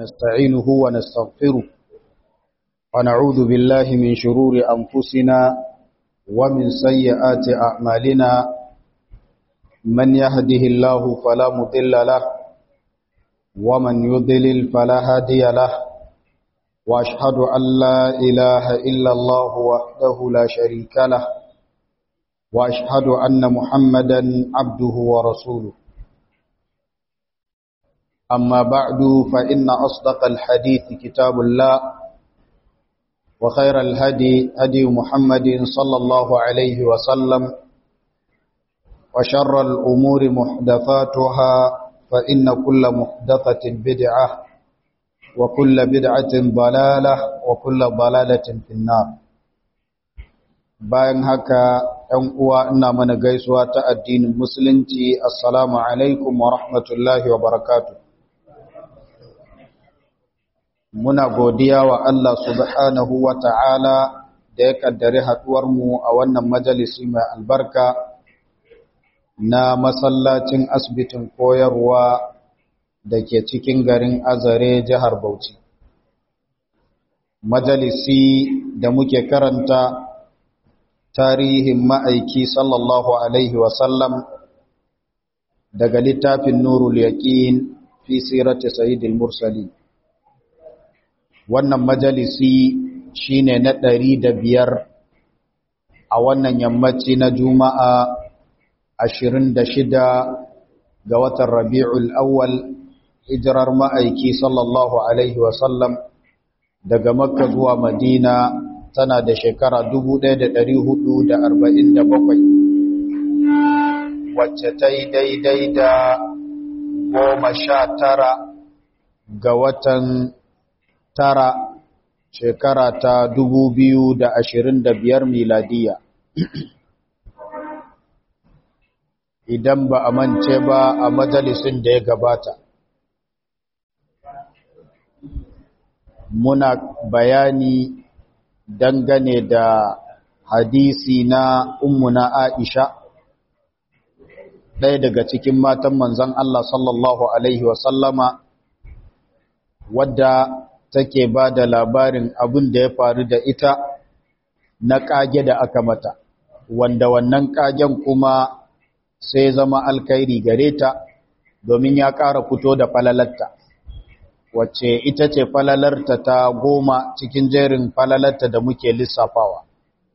ونستعينه ونستغفره ونعوذ بالله من شرور أنفسنا ومن سيئات أعمالنا من يهده الله فلا مضل له ومن يضلل فلا هادي له وأشهد أن لا إله إلا الله وحده لا شريك له وأشهد أن محمدا عبده ورسوله أما بعد فإن أصدق الحديث كتاب الله وخير الهدي هدي محمد صلى الله عليه وسلم وشر الأمور محدثاتها فإن كل محدثة بدعة وكل بدعة ضلالة وكل ضلالة في النار bayan haka ‘yan uwa ina mana gaisuwa ta addinin musulunci assalamu alaikum wa rahmatullahi wa barakatuh muna godiya wa Allah subhanahu wa ta'ala da ya kaddari haɗuwarmu a wannan majalisi mai albarka na masallacin asibitin koyarwa da ke cikin garin azare jihar Bauchi. Majalisi da muke karanta tarihin ma'aiki sallallahu Alaihi wasallam daga littafin Nurul Yaƙin fi sirati Sayyidil Mursalin. wannan majalisi shine na ɗari da biyar a wannan yammaci na juma'a ashirin da shida ga watan rabi'ul awwal hijirar ma'aiki sallallahu alaihi wasallam daga makka zuwa madina tana da shekara bakwai, wacce ta yi daidai da goma sha tara ga watan tara shekara ta dubu biyu da ashirin da biyar miladiya idan ba a mance ba a majalisin da ya gabata muna bayani dangane da hadisi na ummuna aisha ɗaya daga cikin matan manzan Allah sallallahu Alaihi wasallama wadda take ba da labarin abin da ya faru da ita na ƙage da aka mata wanda wannan ƙagen kuma sai zama alkairi gare ta domin ya ƙara fito da falalarta wacce ita ce falalarta ta goma cikin jerin falalarta da muke lissafawa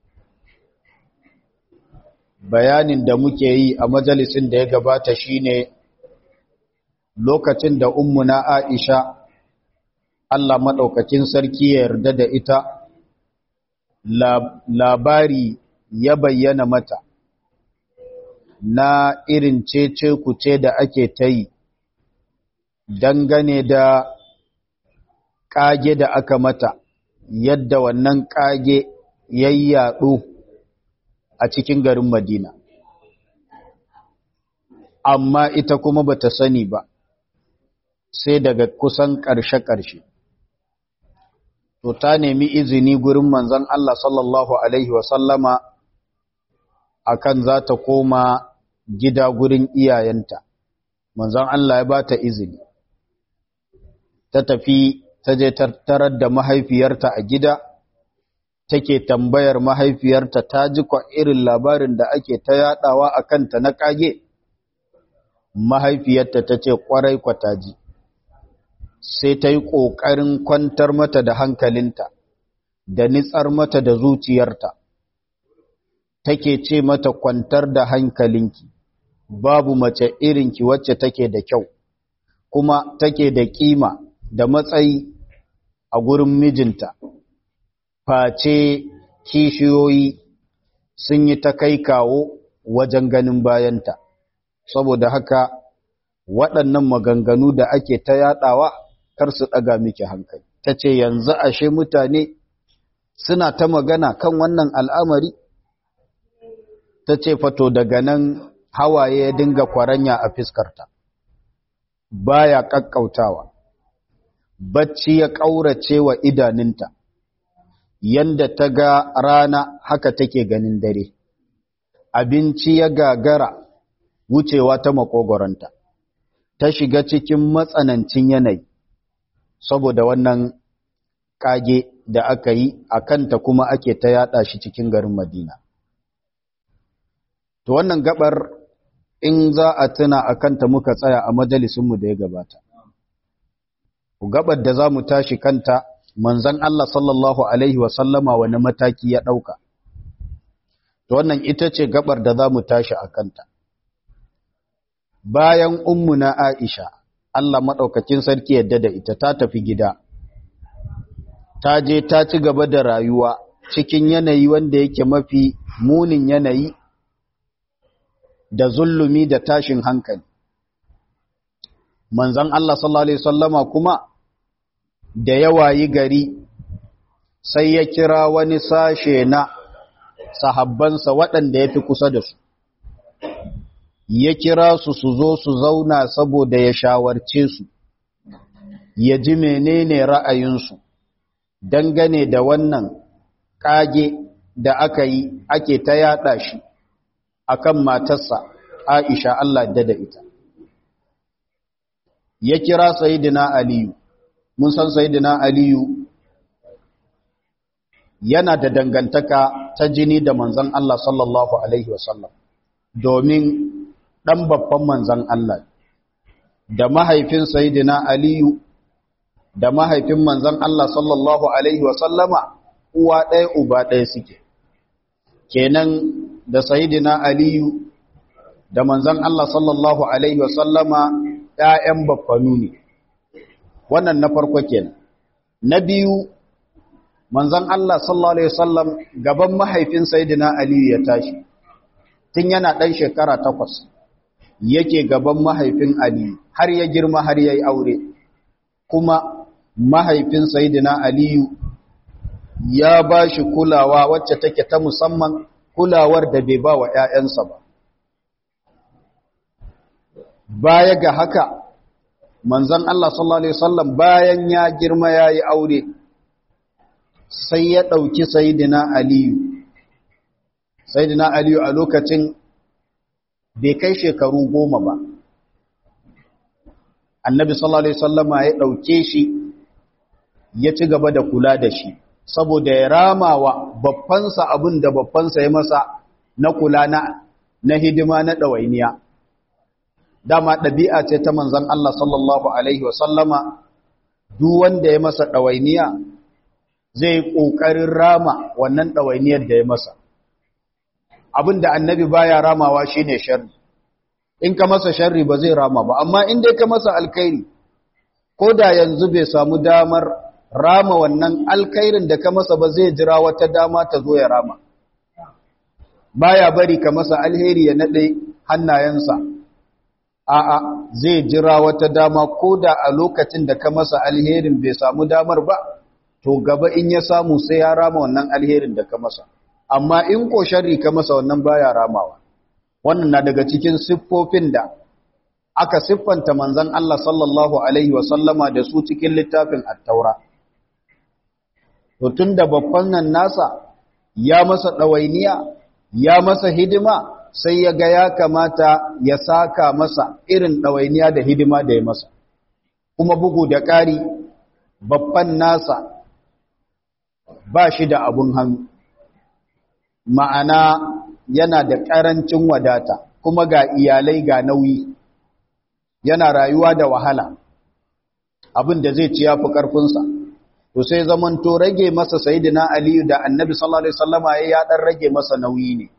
bayanin da muke yi a majalisin da ya gabata shine lokacin da ummuna Aisha Allah maɗaukakin sarki ya yarda da ita labari ya bayyana mata na irin cece kuce da ake ta yi dangane da ƙage da aka mata yadda wannan ƙage yayyaɗo a cikin garin Madina amma ita kuma bata sani ba sai daga kusan ƙarshe-ƙarshe to ta nemi izini gurin manzon Allah sallallahu alaihi wasallama akan za ta koma gida gurin iyayenta manzon Allah ya ba ta izini ta tafi ta je tattarar da mahaifiyarta a gida take tambayar mahaifiyarta ta ji kwa irin labarin da ake ta yadawa a kanta na kage mahaifiyarta ta ce kwarai kwata ji sai ta yi ƙoƙarin kwantar mata da hankalinta da nitsar mata da zuciyarta take ce mata kwantar da hankalinki babu mace irinki wacce take da kyau kuma take da ƙima da matsayi a gurin mijinta face kishiyoyi sun yi ta kai kawo wajen ganin bayanta saboda haka waɗannan maganganu da ake ta yaɗawa kar su ɗaga miki hankali ta ce yanzu ashe mutane suna ta magana kan wannan al'amari ta ce fato daga nan hawaye ya dinga kwaranya a fiskarta baya ƙaƙƙautawa bacci ya ƙaurace wa idaninta yanda ta ga rana haka take ganin dare abinci ya gagara wucewa ta makogoronta ta shiga cikin matsanancin yanayi saboda wannan kage da aka yi a kanta kuma ake ta yada shi cikin garin Madina. To wannan gabar in za a tuna a kanta muka tsaya a majalisunmu da ya gabata. Gabar da za mu tashi kanta manzan Allah sallallahu Alaihi wasallama wani mataki ya ɗauka. To wannan ita ce gabar da za mu tashi a kanta. Bayan ummu na Aisha, Allah maɗaukakin sarki yadda da ita ta tafi gida. ta je ta ci gaba da rayuwa cikin yanayi wanda yake mafi munin yanayi da zulumi da tashin hankali. Manzan Allah sallallahu Alaihi Wasallama kuma da yawayi gari sai ya kira wani sashe na sahabbansa waɗanda ya fi kusa da su. Ya kira su su zo su zauna saboda ya shawarce su, ya ji menene ra'ayinsu. dangane da wannan kage da aka yi ake ta yada shi akan matarsa Aisha Allah da da ita ya kira sayyidina Aliyu mun san sayyidina Aliyu yana da dangantaka ta jini da manzon Allah sallallahu alaihi wasallam domin dan babban manzon Allah da mahaifin sayyidina Aliyu da mahaifin manzon Allah sallallahu Alaihi wasallama uwa ɗaya uba ɗaya suke. Kenan da Sayyidina Aliyu da manzon Allah sallallahu Alaihi wasallama ‘ya'yan baffanu ne. Wannan na farko kenan. Na biyu, manzon Allah sallallahu Alaihi wasallam gaban mahaifin Sayyidina Aliyu ya tashi, tun yana ɗan shekara takwas, yake gaban mahaifin Aliyu har ya girma har ya yi aure. Kuma mahaifin Sayyidina Aliyu ya ba shi kulawa wacce take ta musamman kulawar da bai ba wa ‘ya'yansa ba. Baya ga haka, manzan Allah sallallahu Alaihi wasallam bayan ya girma ya yi aure, sai ya ɗauki Sayyidina Aliyu. Sayyidina Aliyu a lokacin bai kai shekaru goma ba. Annabi sallallahu Alaihi wasallama ya ɗauke shi ya ci gaba da kula da shi saboda ya rama wa babbansa abin da babbansa ya masa na kula na na hidima na ɗawainiya dama ɗabi'a ce ta manzan Allah sallallahu Alaihi wasallama duk wanda ya masa ɗawainiya zai ƙoƙarin rama wannan ɗawainiyar da ya masa abin da annabi baya ramawa shine sharri in ka masa sharri ba zai rama ba amma in dai ka masa alkhairi ko da yanzu bai samu damar rama wannan alkhairin da ka masa ba zai jira wata dama ta zo ya rama baya bari ka masa alheri ya nade hannayensa a'a zai jira wata dama ko da a lokacin da ka masa alherin bai samu damar ba to gaba in ya samu sai ya rama wannan alherin da ka masa amma in ko sharri ka masa wannan baya ramawa wannan na daga cikin siffofin da aka siffanta manzon Allah sallallahu alaihi wasallama da su cikin littafin at-taura to tunda babban nan nasa ya masa dawainiya ya masa hidima sai ya ga ya kamata ya saka masa irin dawainiya da hidima da ya masa kuma bugu da ƙari babban nasa ba shi da abun hannu ma'ana yana da ƙarancin wadata kuma ga iyalai ga nauyi yana rayuwa da wahala abin da zai ci ya fi ƙarfinsa to sai zaman to rage masa sayidina aliyu da annabi sallallahu alaihi wasallama ya ya dan rage masa nauyi ne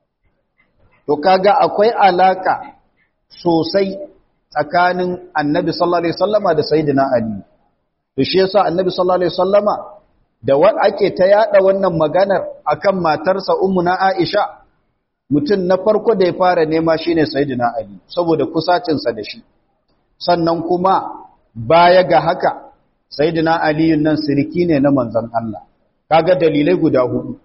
to kaga akwai alaka sosai tsakanin annabi sallallahu alaihi wasallama da sayidina aliyu to shi yasa annabi sallallahu alaihi wasallama da wa ake ta yada wannan maganar akan matarsa ummuna aisha mutum na farko da ya fara nema shine sayyidina ali saboda kusacinsa da shi sannan kuma baya ga haka sayyidina ali nan sirki ne na manzon Allah kaga dalilai guda hudu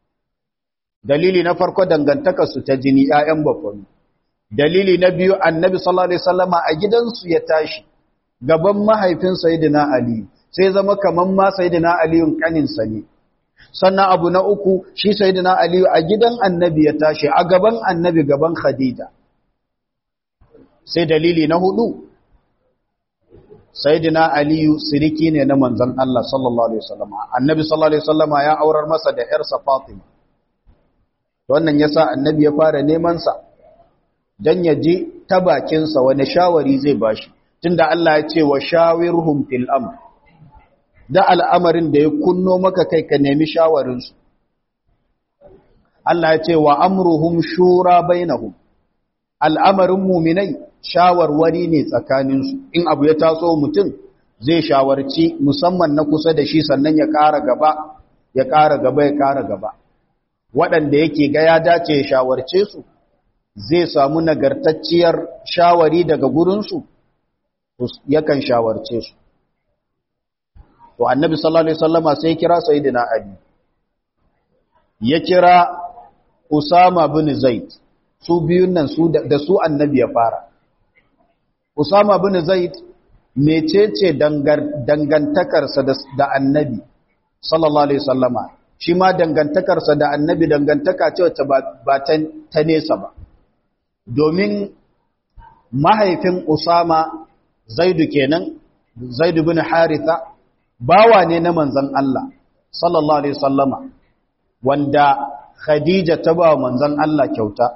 dalili na farko dangantaka su ta jini ƴaƴan bakwani dalili na biyu annabi sallallahu alaihi wasallama a gidansu ya tashi gaban mahaifin sayyidina ali sai zama kaman ma sayyidina aliyun kaninsa ne sannan abu na uku shi sayyidina aliyu a gidan annabi ya tashi a gaban annabi gaban khadija sai dalili na hudu sayyidina aliyu siriki ne na manzon Allah sallallahu alaihi wasallam annabi sallallahu alaihi wasallam ya aurar masa da yarsa fatima wannan yasa annabi ya fara neman sa dan ya ji ta bakin sa wani shawari zai bashi tunda Allah ya ce wa shawirhum fil amr da al'amarin da ya kunno maka kai ka nemi shawarin su Allah ya ce wa amruhum shura bainahum al'amarin muminai shawarwari ne tsakaninsu in abu ya taso mutum zai shawarci musamman na kusa da shi sannan ya ƙara gaba ya ƙara gaba ya ƙara gaba waɗanda yake ga ya dace ya shawarce su zai samu nagartacciyar shawari daga gurinsu yakan shawarce su to annabi sallallahu alaihi wasallama sai kira sayyidina ali ya kira usama bin zaid su biyun nan su da su annabi ya fara Usama bin Zaid mecece dangantakarsa da annabi sallallahu alaihi wasallama shi ma dangantakarsa da annabi dangantaka ce wacce ba ta nesa ba domin mahaifin Usama Zaidu kenan Zaidu bin Haritha bawa ne na manzon Allah sallallahu alaihi wasallama wanda Khadija ta ba manzon Allah kyauta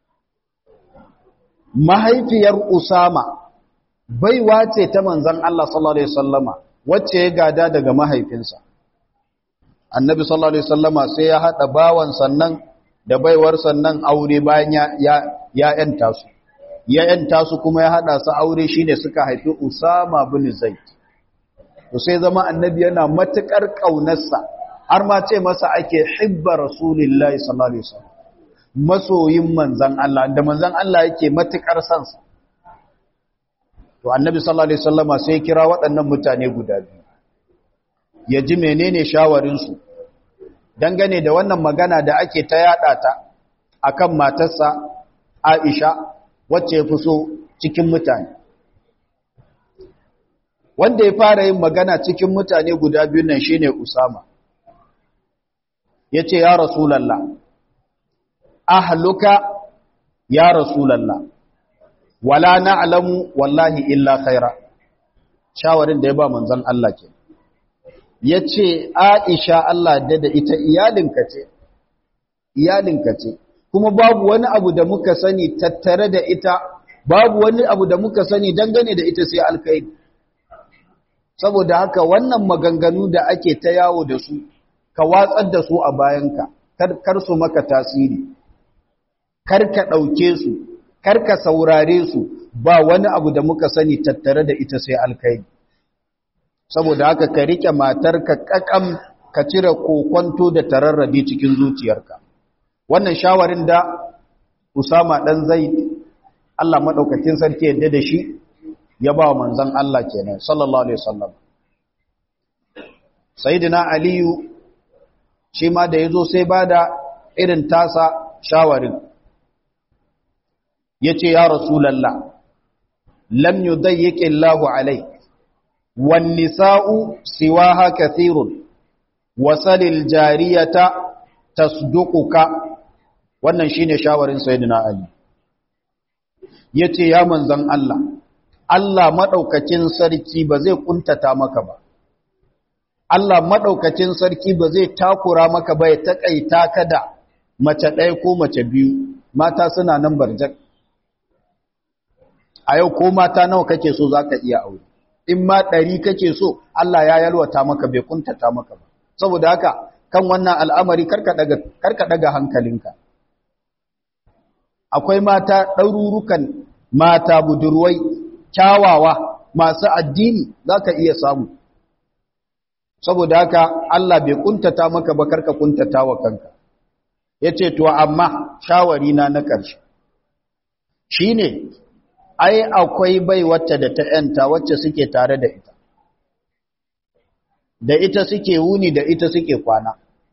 mahaifiyar Usama baiwa ce ta manzan Allah sallallahu Alaihi wasallama wacce ya gada daga mahaifinsa. Annabi sallallahu Alaihi wasallama sai ya haɗa bawan sannan da baiwar sannan aure bayan ya ‘yanta su. Ya ‘yanta su kuma ya haɗa su aure shi ne suka haifi Usama bin Zaid. To sai zama annabi yana matuƙar ƙaunarsa, har ma ce masa ake hibba Rasulillahi sallallahu Alaihi wasallam. masoyin manzan Allah da manzan Allah yake matukar sansa to annabi sallallahu alaihi wasallama sai kira waɗannan mutane guda biyu ya ji menene shawarin su dangane da wannan magana da ake ta yada ta akan matarsa Aisha wacce ya fi so cikin mutane wanda ya fara yin magana cikin mutane guda biyu nan shine Usama yace ya rasulullah ahluka ya rasulallah wala na'lamu wallahi illa khaira shawarin da ya ba manzon Allah ke yace Aisha Allah da da ita iyalinka ce iyalinka ce kuma babu wani abu da muka sani tattare da ita babu wani abu da muka sani dangane da ita sai alkhairi saboda haka wannan maganganu da ake ta yawo da su ka watsar da su a bayanka kar su maka tasiri karka ɗauke su, karka saurare su ba wani abu da muka sani tattare da ita sai alkai. Saboda haka ka riƙe matarka ƙaƙam ka cire kokonto da tararrabi cikin zuciyarka. Wannan shawarin da Usama ɗan zai Allah maɗaukakin sarki yadda da shi ya ba wa manzan Allah kenan, sallallahu Alaihi wasallam. Sayyidina Aliyu shi ma da ya zo sai ba da irin tasa shawarin. ya ce ya rasulallah lam yudayyiki Allahu alaik wan nisa'u siwaha kathirun wasalil jariyata tasduquka wannan shine shawarin sayyidina ali yace ya manzon Allah Allah madaukakin sarki ba zai kuntata maka ba Allah madaukakin sarki ba zai takura maka ba ya takaita ka da mace ɗaya ko mace biyu mata suna nan barjak a yau ko mata nawa kake so za ka iya aure in ma ɗari kake so Allah ya yalwata maka bai kuntata maka ba saboda haka kan wannan al'amari karka daga hankalinka akwai mata ɗarurukan mata budurwai kyawawa masu addini za ka iya samu saboda haka Allah bai kuntata maka ba karka kuntata wa kanka ya ce to amma shawari na na ƙarshe shi ne ai akwai bai wacce da ta ‘yanta wacce suke tare da ita, da ita suke wuni da ita suke kwana.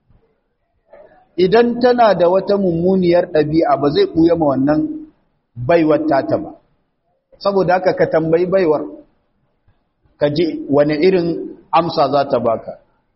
Idan tana da wata mummuniyar ɗabi'a ba zai ɓuya ma wannan baiwar tata ba, saboda haka ka tambayi baiwar, ka ji wani irin amsa za ta baka.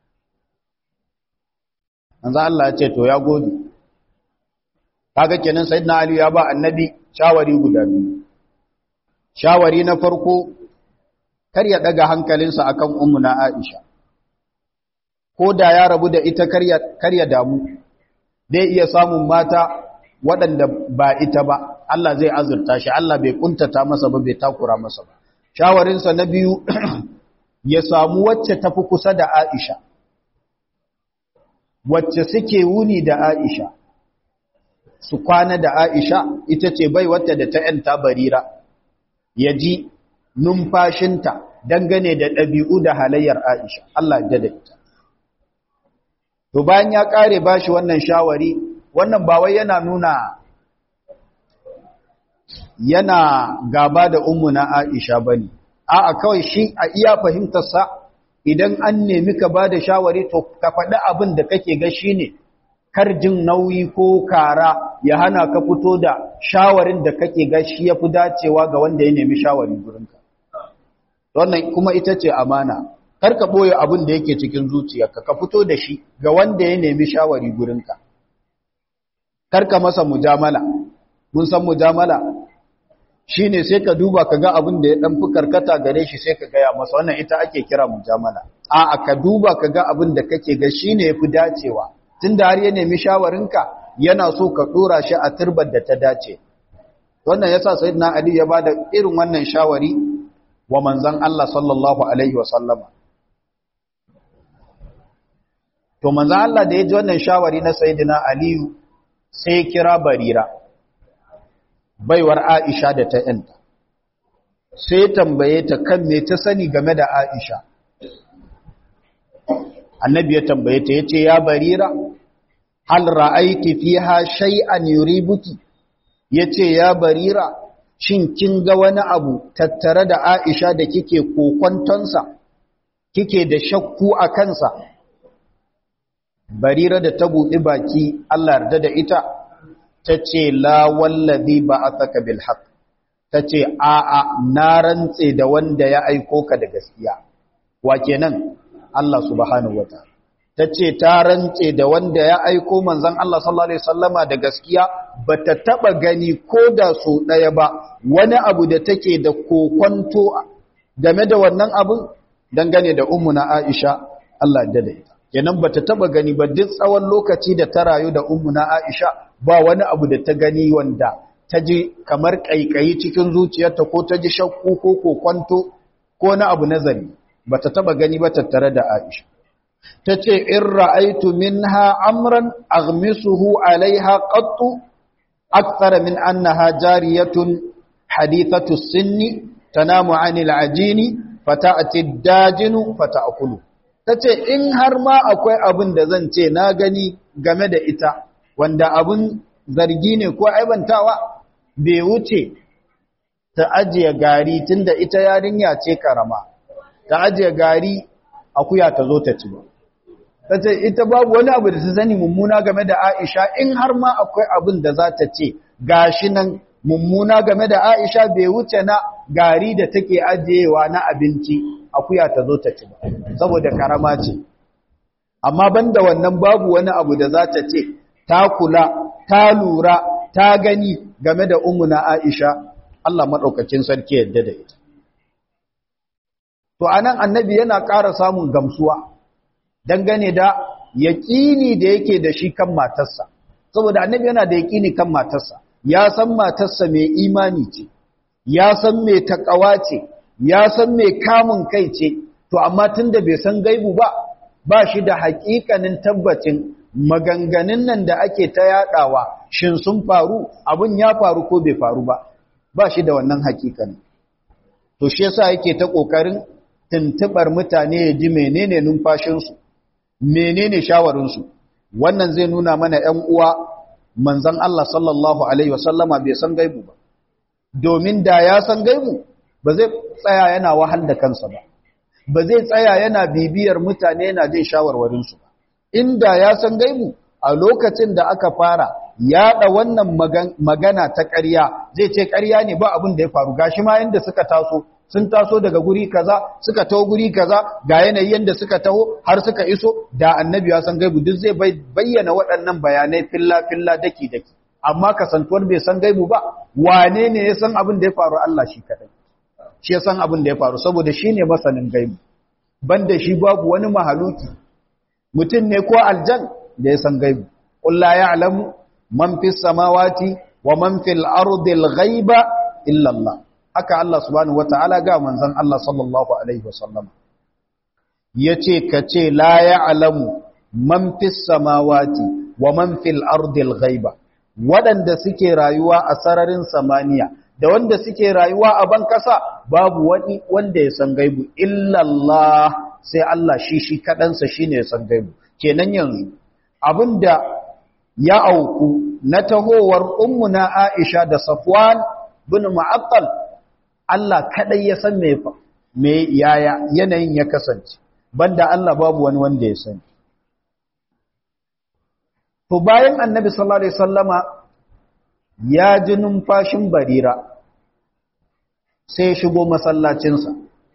Manzo Allah ya ce, To, ya gode. Kaga kenan Sayyidina Ali ya ba annabi shawari guda biyu. shawari na farko kar ya daga hankalinsa akan ummuna Aisha ko da ya rabu da ita kar ya damu zai iya samun mata waɗanda ba ita ba Allah zai azurta shi Allah bai kuntata masa ba bai takura masa ba shawarinsa na biyu ya samu wacce tafi kusa da Aisha wacce suke wuni da Aisha su kwana da Aisha ita ce bai wata da ta ‘yanta barira ya ji numfashinta dangane da ɗabi'u da halayyar Aisha Allah da ita. To bayan ya ƙare ba shi wannan shawari, wannan ba wai yana nuna yana gaba da na Aisha ba ne, a'a kawai shi a iya fahimtarsa idan an nemi ka ba da shawari to ka faɗi abin da kake ga shi ne karjin nauyi ko kara ya hana ka fito da shawarin da kake ga shi ya fi dacewa ga wanda ya nemi shawari gurinka wannan kuma ita ce amana kar ka ɓoye abin da yake cikin zuciyarka ka fito da shi ga wanda ya nemi shawari gurinka kar ka masa mujamala mun san mujamala shine sai ka duba ka ga abin da ya dan fi karkata gare shi sai ka gaya masa wannan ita ake kira mujamala a'a ka duba ka ga abin da kake ga shine yafi dacewa tunda har ya nemi shawarinka yana so ka dora shi a turbar da ta dace wannan yasa sayyidina ali ya bada irin wannan shawari wa manzon Allah sallallahu alaihi wa sallama to manzon Allah da ya ji wannan shawari na sayyidina ali sai ya kira barira baiwar Aisha da ta ‘yanta, sai tambaye ta kan me ta sani game da Aisha. Annabi ya tambaye ta ya ce, Ya barira, hal ra'aiti fiha shay'an yuribuki, ya ce, Ya barira, shin kin ga wani abu tattare da Aisha da kike kokontonsa, kike da shakku a kansa? Barira da ta buɗi baki, Allah yarda da ita, ta ce la wallazi ba a saka bilhaq ta ce a'a na rantse da wanda ya aiko ka da gaskiya wa kenan Allah subhanahu wata ta ce ta rantse da wanda ya aiko manzon Allah sallallahu alaihi wasallama da gaskiya bata taba gani ko da so daya ba wani abu da take da kokonto game da wannan abun dangane da ummuna Aisha Allah ya da ita kenan bata taba gani ba duk tsawon lokaci da ta rayu da ummuna Aisha ba wani abu da ta gani wanda ta ji kamar ƙaiƙayi cikin zuciyarta ko ta ji shakku ko kokwanto ko na abu nazari ba ta taba gani ba tattare da Aisha ta ce in ra'aitu minha amran aghmisuhu alaiha qattu akthar min annaha jariyatun hadithatu sinni tanamu anil ajini fata'ati dajinu fata'kulu tace in har ma akwai abin da zan ce na gani game da ita wanda abun zargi ne ko aibantawa bai wuce ta ajiye gari tunda ita yarinya ce karama ta ajiye gari akuya ta zo ta ci ba tace ita babu wani abu da ta sani mummuna game da Aisha in har ma akwai abin da za ta ce gashi nan mummuna game da Aisha bai wuce na gari da take ajiyewa na abinci akuya ta zo ta ci ba saboda karama ce amma banda wannan babu wani abu da za ta ce ta kula ta lura ta gani game da umuna Aisha Allah madaukakin sarki yadda da ita to anan annabi yana ƙara samun gamsuwa dangane da yaƙini da yake da shi kan matarsa saboda annabi yana da yaƙini kan matarsa ya san matarsa mai imani ce ya san mai takawa ce ya san mai kamun kai ce to amma tunda bai san gaibu ba ba shi da haƙiƙanin tabbacin maganganun nan da ake ta yadawa shin sun faru abun ya faru ko bai faru ba ba shi da wannan haƙiƙanin to shi yasa yake ta ƙoƙarin tuntubar mutane ya ji menene numfashinsu menene shawarinsu wannan zai nuna mana ‘yan uwa manzan Allah sallallahu Alaihi wasallama bai san gaibu ba domin da ya san gaibu ba zai tsaya yana wahal da kansa ba ba zai tsaya yana bibiyar mutane yana jin shawarwarinsu ba inda ya san gaibu a lokacin da aka fara yaɗa wannan magana ta ƙarya zai ce ƙarya ne ba abin da ya faru gashi ma yanda suka taso sun taso daga guri kaza suka taho guri kaza ga yanayi yanda suka taho har suka iso da annabi ya san gaibu duk zai bayyana waɗannan bayanai filla filla daki daki amma kasantuwar bai san gaibu ba wane ne ya san abin da ya faru Allah shi kadai shi ya san abin da ya faru saboda shi ne masanin gaibu banda shi babu wani mahaluki mutum ne ko aljan da ya san gaibu ƙulla ya alamu man fi samawati wa man fil ardil ghaiba illa Allah haka Allah subhanahu wataala ga manzon Allah sallallahu alaihi wasallam yace kace la ya alamu man fi samawati wa man fil ardil ghaiba waɗanda suke rayuwa a sararin samaniya da wanda suke rayuwa a ban kasa babu wani wanda ya san gaibu illallah sai Allah shi shi kaɗansa shi ne ya san gaibu kenan yanzu abinda ya auku na tahowar ummuna Aisha da Safwan bin Mu'attal Allah kaɗai ya san me me yaya yanayin ya kasance banda Allah babu wani wanda ya sani To bayan annabi sallallahu Alaihi sallama ya ji numfashin barira sai ya shigo masallacinsa.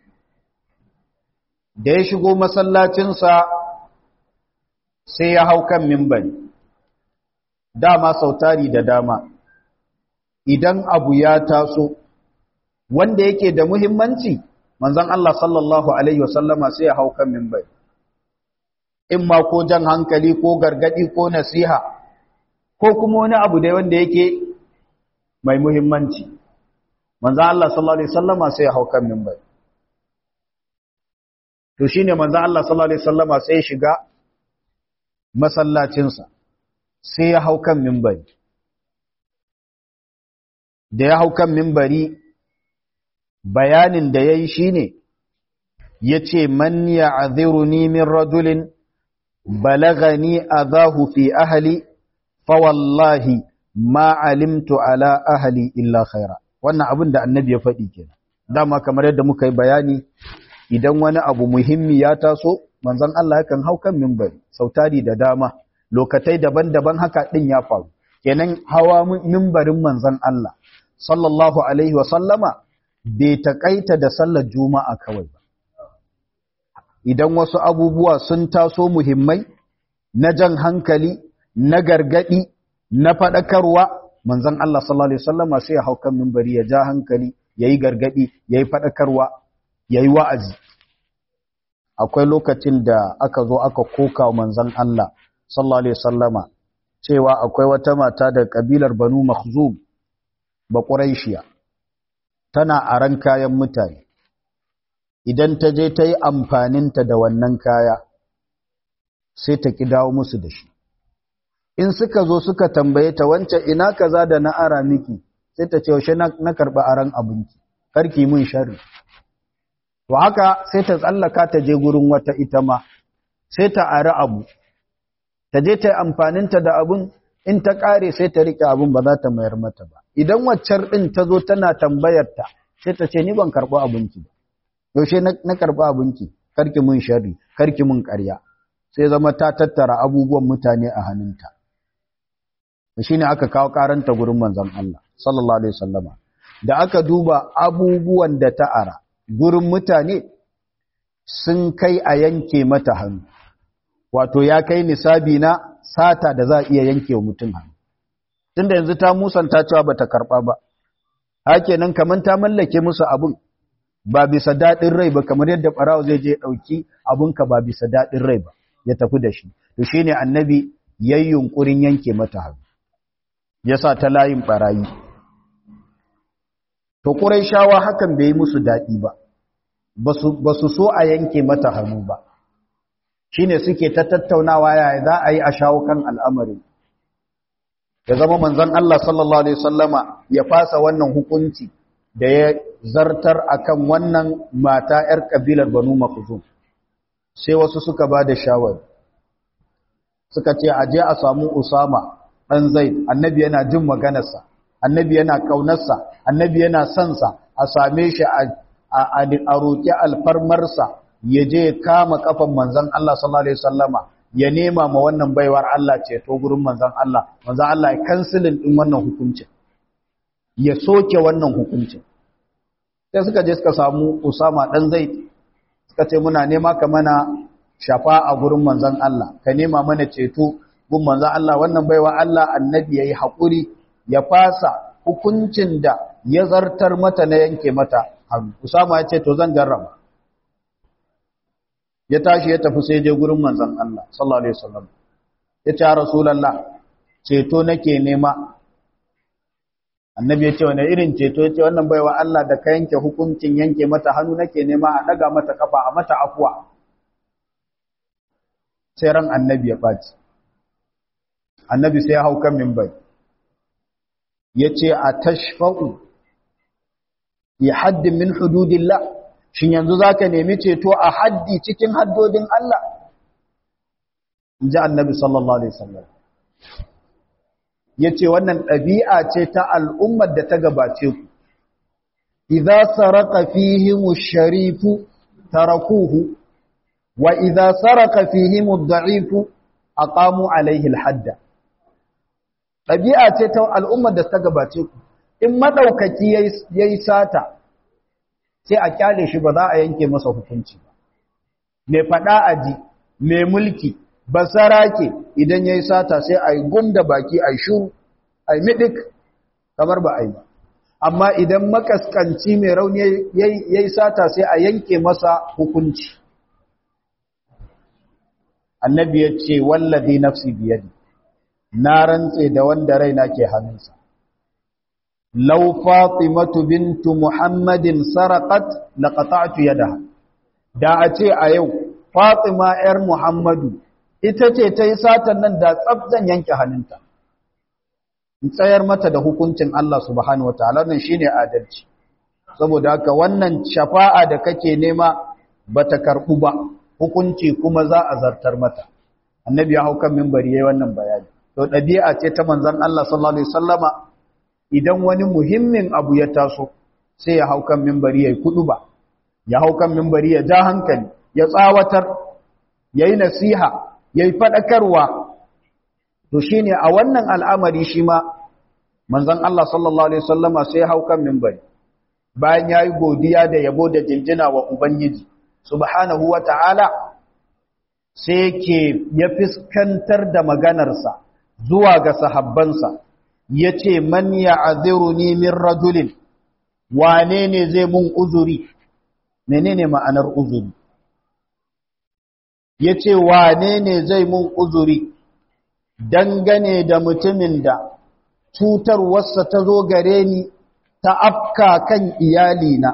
Da ya shigo masallacinsa sai ya hau kan mimbari. Dama sautari da dama, idan abu ya taso, wanda yake da muhimmanci, manzan Allah sallallahu Alaihi wasallama sai ya hau kan mimbari. in ma ko jan hankali ko gargadi ko nasiha ko kuma wani abu da wanda yake mai muhimmanci manzo Allah sallallahu alaihi wasallama sai ya hau kan minbar to shine manzo Allah sallallahu alaihi wasallama sai ya shiga masallacin sa sai ya hau kan minbari da ya hau kan minbari bayanin da yayi shine yace man ya'dhiruni min rajulin بلغني أذاه في أهلي فوالله ما علمت على أهلي إلا خيرا wannan abin da annabi ya faɗi kenan dama kamar yadda muka yi bayani idan wani abu muhimmi ya taso manzon Allah yakan hau kan minbari sautari da dama lokatai daban-daban haka din ya faru kenan hawa minbarin manzon Allah sallallahu alaihi wa sallama bai takaita da sallar juma'a kawai ba idan wasu abubuwa sun taso muhimmai na jan hankali na gargadi na faɗakarwa manzon Allah sallallahu alaihi wasallama sai ya hau kan minbari ya ja hankali yayi gargadi yayi faɗakarwa yayi wa'azi akwai lokacin da aka zo aka koka manzon Allah sallallahu alaihi wasallama cewa akwai wata mata da kabilar Banu Makhzum ba Quraishiya tana aran kayan mutane idan ta je ta yi amfaninta da wannan kaya sai ta ki dawo musu da shi in suka zo suka tambaye ta wancan ina kaza da na ara miki sai ta ce yaushe na karɓi aran abinci karki mun sharri to haka sai ta tsallaka ta je gurin wata ita ma sai ta ari abu ta je ta yi amfaninta da abun in ta ƙare sai ta riƙe abun ba za ta mayar mata ba idan waccar ɗin ta zo tana tambayarta sai ta ce ni ban karɓi abinci ba yaushe na karɓi abinki karki mun sharri karki mun ƙarya sai zama ta tattara abubuwan mutane a hannunta shi ne aka kawo karanta gurin manzon Allah sallallahu alaihi wasallama da aka duba abubuwan da ta ara gurin mutane sun kai a yanke mata hannu wato ya kai nisabi na sata da za a iya yanke wa mutum hannu tunda yanzu ta musanta cewa bata karɓa ba hakenan kaman ta mallake musu abun ba bisa daɗin rai ba kamar yadda ɓarawo zai je ɗauki abunka ba bisa daɗin rai ba ya tafi da shi to shi ne annabi ya yi yunƙurin yanke mata hannu ya sa ta layin ɓarayi to ƙurai shawa hakan bai yi musu daɗi ba ba su so a yanke mata hannu ba shi ne suke ta tattaunawa yaya za a yi a shawo kan al'amarin ya zama manzon Allah sallallahu Alaihi wasallama ya fasa wannan hukunci da ya zartar akan wannan mata ‘yar ƙabilar Banu Makhzum sai wasu suka ba da shawari suka ce a je a samu Usama ɗan Zaid annabi yana jin maganarsa annabi yana ƙaunarsa annabi yana sonsa a same shi a roƙi alfarmarsa ya je kama kafan manzon Allah sallallahu alaihi wasallama ya nema ma wannan baiwar Allah ce to gurin manzon Allah manzon Allah ya kansilin din wannan hukuncin ya soke wannan hukuncin sai suka je suka samu Usama dan Zaid suka ce muna nema ka mana shafa a gurin manzon Allah ka nema mana ceto gun manzon Allah wannan baiwa Allah annabi yayi hakuri ya fasa hukuncin da ya zartar mata na yanke mata hannu usama ya ce to zan jarraba ya tashi ya tafi sai je gurin manzon Allah sallallahu alaihi wasallam ya ce rasulullah ceto nake nema annabi ya ce wani irin ceto ya ce wannan baiwa Allah da ka yanke hukuncin yanke mata hannu nake nema a daga mata kafa a mata afuwa sai ran annabi ya ɓaci annabi sai ya hau kan mimbai ya ce a tashfa'u ya haddin min hududillah shin yanzu za ka nemi ceto a haddi cikin haddodin Allah in ji annabi sallallahu alaihi wasallam ya ce wannan ɗabi'a ce ta al'ummar da ta gabace ku idza saraka fihimu sharifu tarakuhu wa idza saraka fihimu ad-da'ifu aqamu alaihi al-hadda ɗabi'a ce ta al'ummar da ta gabace ku in madaukaki yayi sata sai a kyale shi ba za a yanke masa hukunci ba mai fada aji mai mulki basarake idan yayi sata sai ai gumda baki ai shuru ai midik kamar ba ai ba amma idan makaskanci mai rauni yayi sata sai a yanke masa hukunci annabi ya ce wallazi nafsi biyadi na rantse da wanda raina ke hannunsa law fatimatu bintu muhammadin saraqat laqata'tu yadaha da a ce a yau fatima yar muhammadu ita ce ta yi satan nan da tsabzan yanke hannunta in tsayar mata da hukuncin Allah subhanahu wataala nan shine adalci saboda haka wannan shafa'a da kake nema bata karbu ba hukunci kuma za a zartar mata annabi ya hau kan minbari yayin wannan bayani to dabi'a ce ta manzon Allah sallallahu alaihi wasallama idan wani muhimmin abu ya taso sai ya hau kan minbari yayi kuduba ya hau kan minbari ya ja hankali ya tsawatar yayi nasiha yayi fadakarwa to shine a wannan al'amari shi ma manzon Allah sallallahu alaihi wasallama sai ya hau kan minbari bayan yayi godiya da yabo da jinjina wa ubangiji subhanahu wa ta'ala sai yake ya fiskantar da maganarsa zuwa ga sahabbansa ya ce man ya aziruni min rajulin wane ne zai mun uzuri menene ma'anar uzuri ya ce wane ne zai mun uzuri dangane da mutumin da cutarwarsa ta zo gare ni ta afka kan iyalina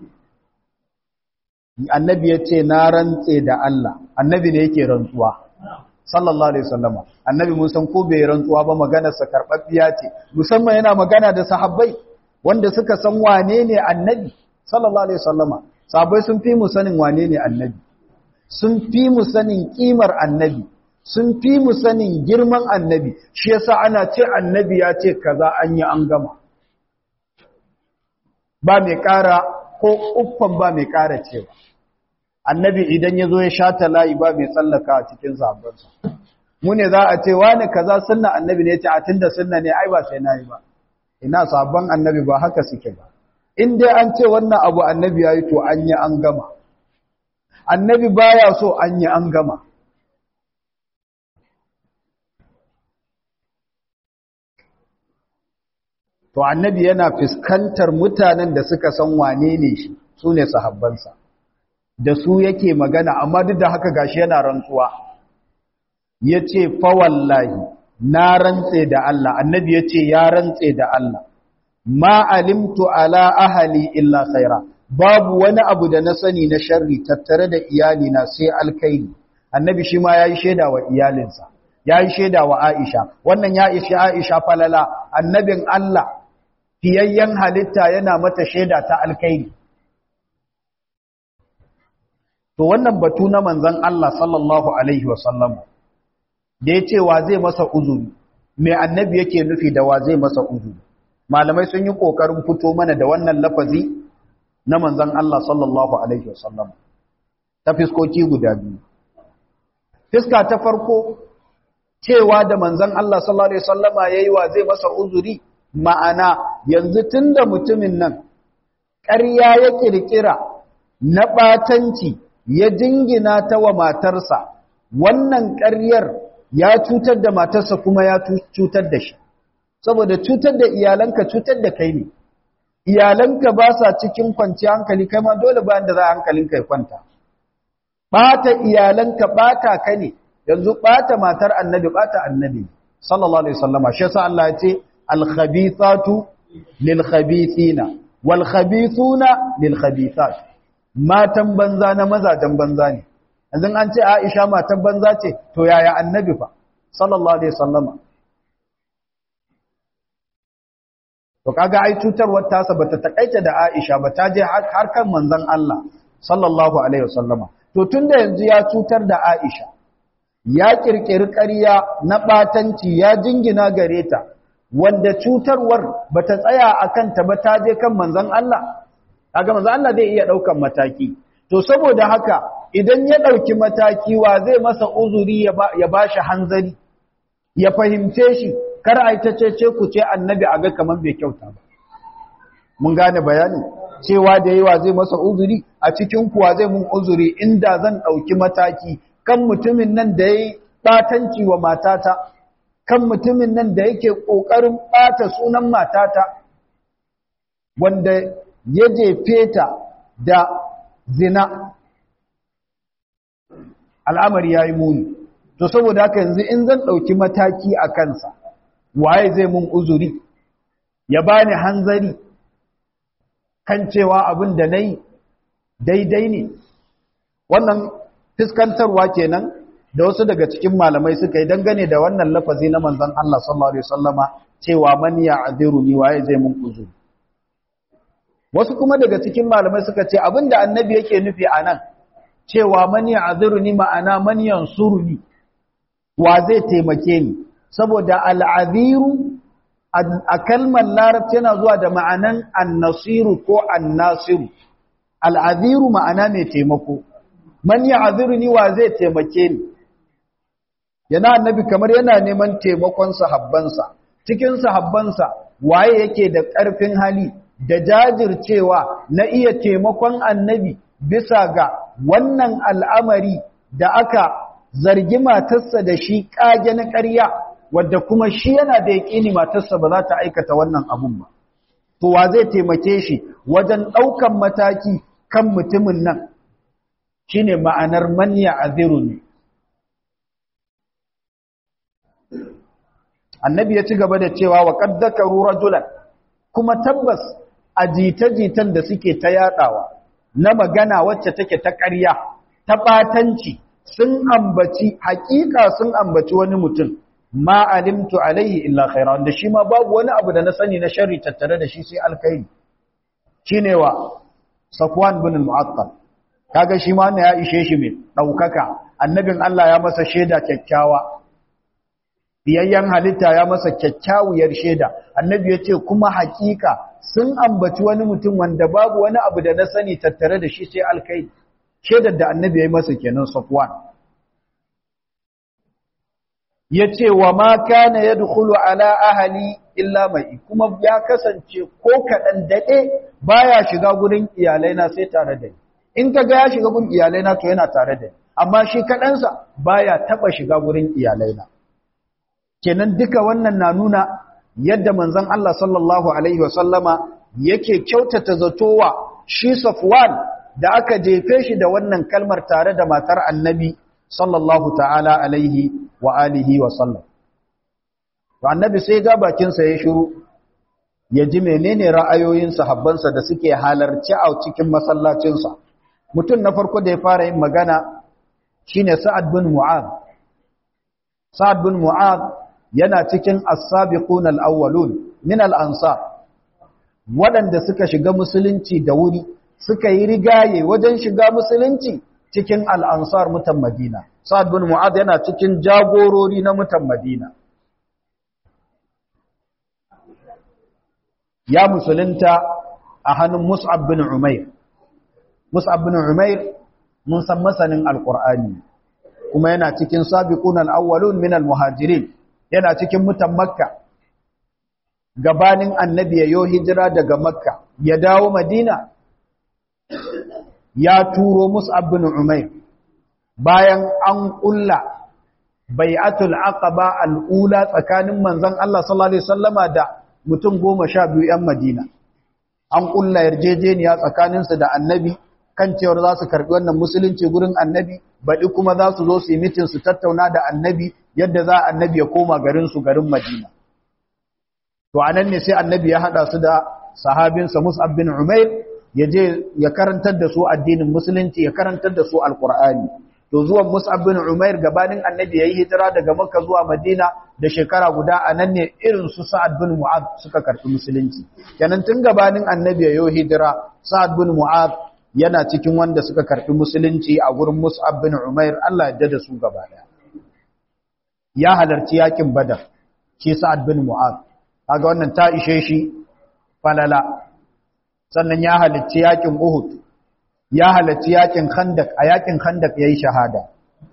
annabi ya ce na rantse da Allah annabi ne yake rantsuwa sallallahu alaihi wasallama annabi mun san ko bai rantsuwa ba maganar sa karbabbiya ce musamman yana magana da sahabbai wanda suka san wane ne annabi sallallahu alaihi wasallama sahabbai sun fi mu sanin wane ne annabi sun fi mu sanin kimar annabi sun fi mu sanin girman annabi shi yasa ana ce annabi ya ce kaza an yi an gama ba mai ƙara ko uffan ba mai ƙara cewa annabi idan ya zo ya shata layi ba mai tsallaka a cikin sahabbansa mu ne za a ce wani kaza sunna annabi ne ce a tunda sunna ne ai ba sai na yi ba ina sabon annabi ba haka suke ba in dai an ce wannan abu annabi ya yi to an yi an gama annabi baya so an yi an gama to annabi yana fuskantar mutanen da suka san wane ne shi su ne sahabbansa da su yake magana amma duk da haka gashi yana rantsuwa ya ce fawallahi na rantse da Allah annabi ya ce ya rantse da Allah ma alimtu ala ahali illa khaira babu wani abu da na sani na sharri tattare da iyalina sai alkaini annabi shi ma ya yi shaida wa iyalinsa ya yi shaida wa aisha wannan ya ishi aisha falala annabin Allah fiyayyen halitta yana mata shaida ta alkaini to wannan batu na manzon Allah sallallahu alaihi wasallam da ya ce wa zai masa uzuri mai annabi yake nufi da wa zai masa uzuri malamai sun yi ƙoƙarin fito mana da wannan lafazi na manzan Allah sallallahu Alaihi wasallam ta fiskoki guda biyu. Fiska ta farko cewa da manzan Allah sallallahu Alaihi wasallama ya yi wa zai masa uzuri ma'ana yanzu tun da mutumin nan ƙarya ya ƙirƙira na ɓatanci ya jingina ta wa matarsa wannan ƙaryar ya cutar da matarsa kuma ya cutar da shi. saboda cutar da iyalanka cutar da kai ne iyalanka ba sa cikin kwanciyar hankali kai ma dole bayan da za hankalinka ya kwanta bata iyalanka bata ka ne yanzu bata matar annabi bata annabi sallallahu alaihi wasallama shi yasa Allah ya ce al-khabithatu lil-khabithina wal-khabithuna lil-khabithat matan banza na mazajen banza ne yanzu an ce Aisha matan banza ce to yaya annabi fa sallallahu alaihi wasallama to kaga ai cutarwar tasa bata takaita da Aisha ba ta je har kan manzon Allah sallallahu alaihi wasallama to tunda yanzu ya cutar da Aisha ya kirkiri ƙarya na batanci ya jingina gare ta wanda cutarwar bata tsaya akan ta ba ta je kan manzon Allah kaga manzon Allah zai iya daukan mataki to saboda haka idan ya dauki mataki wa zai masa uzuri ya bashi hanzari ya fahimce shi kar a yi ta cece ku ce annabi a ga kamar bai kyauta ba mun gane bayani cewa da yawa zai masa uzuri a cikin kuwa zai mun uzuri inda zan ɗauki mataki kan mutumin nan da ya yi ɓatanci wa matata kan mutumin nan da yake ƙoƙarin ɓata sunan matata wanda ya jefe ta da zina al'amari ya yi muni to saboda haka yanzu in zan ɗauki mataki a kansa waye zai mun uzuri ya bani hanzari kan cewa abin da nayi daidai ne wannan fiskantarwa kenan da wasu daga cikin malamai suka yi dangane da wannan lafazi na manzon Allah sallallahu alaihi wasallama cewa man ya'dhiruni waye zai mun uzuri wasu kuma daga cikin malamai suka ce abinda annabi yake nufi anan cewa man ya'dhiruni ma'ana man yansuruni wa zai taimake ni saboda al'adhiru a kalmar larabci yana zuwa da ma'anan annasiru ko annasiru al'adhiru ma'ana mai taimako man ya'dhiru ni wa zai taimake ni yana annabi kamar yana neman taimakon sahabbansa cikin sahabbansa waye yake da ƙarfin hali da jajircewa na iya taimakon annabi bisa ga wannan al'amari da aka zargi matarsa da shi ƙage na ƙarya wadda kuma shi yana da yaƙini matarsa ba za ta aikata wannan abun ba. To wa zai taimake shi wajen ɗaukan mataki kan mutumin nan shi ne ma'anar manya a ne. Annabi ya ci gaba da cewa wa ƙaddakaru rajulan kuma tabbas a jita-jitan da suke ta yaɗawa na magana wacce take ta ƙarya, ta ɓatanci, sun ambaci hakika sun ambaci wani mutum ma alimtu alaihi illa khaira wanda shi ma babu wani abu da na sani na sharri tattare da shi sai alkhairi shine wa Safwan bin al-Mu'attal kaga shi ma ya ishe shi mai daukaka annabin Allah ya masa sheda kyakkyawa biyayyan halitta ya masa kyakkyawiyar sheda annabi ya ce kuma hakika sun ambaci wani mutum wanda babu wani abu da na sani tattare da shi sai alkhairi shaidar da annabi ya yi masa kenan Safwan ya ce wa ma kana ya dukulu ala ahali illa mai kuma ya kasance ko kaɗan daɗe baya shiga gurin iyalaina sai tare da ni in ka ga ya shiga gurin iyalaina to yana tare da ni amma shi kaɗansa baya taɓa shiga gurin iyalaina kenan duka wannan na nuna yadda manzon Allah sallallahu alaihi wasallama yake kyautata zatowa shi Safwan da aka jefe shi da wannan kalmar tare da matar annabi sallallahu ta'ala alaihi wa alihi wa sallam. To annabi sai ga bakinsa ya shiru ya ji menene ra'ayoyin sahabbansa da suke halarci a cikin masallacinsa. Mutum na farko da ya fara yin magana shine Sa'ad bin Mu'ad. Sa'ad bin Mu'ad yana cikin as-sabiqun al-awwalun min al-ansar. Waɗanda suka shiga musulunci da wuri suka yi rigaye wajen shiga musulunci cikin al'ansar mutan Madina. Sa'ad bin Mu'ad yana cikin jagorori na mutan Madina. Ya musulunta a hannun Mus'ab bin Umair. Mus'ab bin Umair mun san masanin Alƙur'ani, kuma yana cikin sabiqun al-awwalun min al-muhajirin, yana cikin mutan Makka. Gabanin annabi ya yo hijira daga Makka, ya dawo Madina, ya turo Mus'ab bin Umair bayan an kulla bai'atul aqaba al-ula tsakanin manzon Allah sallallahu alaihi wasallama da mutum 12 'yan Madina an kulla yarjejeniya tsakaninsu da annabi kan cewar za su karbi wannan musulunci gurin annabi baɗi kuma za su zo su yi mitin su tattauna da annabi yadda za annabi ya koma garinsu garin madina to a nan ne sai annabi ya haɗa su da sahabinsa mus'ab bin umair ya je ya karantar da su addinin musulunci ya karantar da su alkur'ani to zuwan mus'ab bin umair gabanin annabi yayi hijira daga makka zuwa madina da shekara guda a nan ne irin su sa'ad bin mu'ad suka karɓi musulunci kenan tun gabanin annabi yayi hijira sa'ad bin mu'ad yana cikin wanda suka karɓi musulunci a gurin mus'ab bin umair Allah ya da su gaba daya ya halarci yakin badar shi sa'ad bin mu'ad kaga wannan ta ishe shi falala sannan ya halarci yakin uhud ya halarci yakin khandak a yakin khandak yayi shahada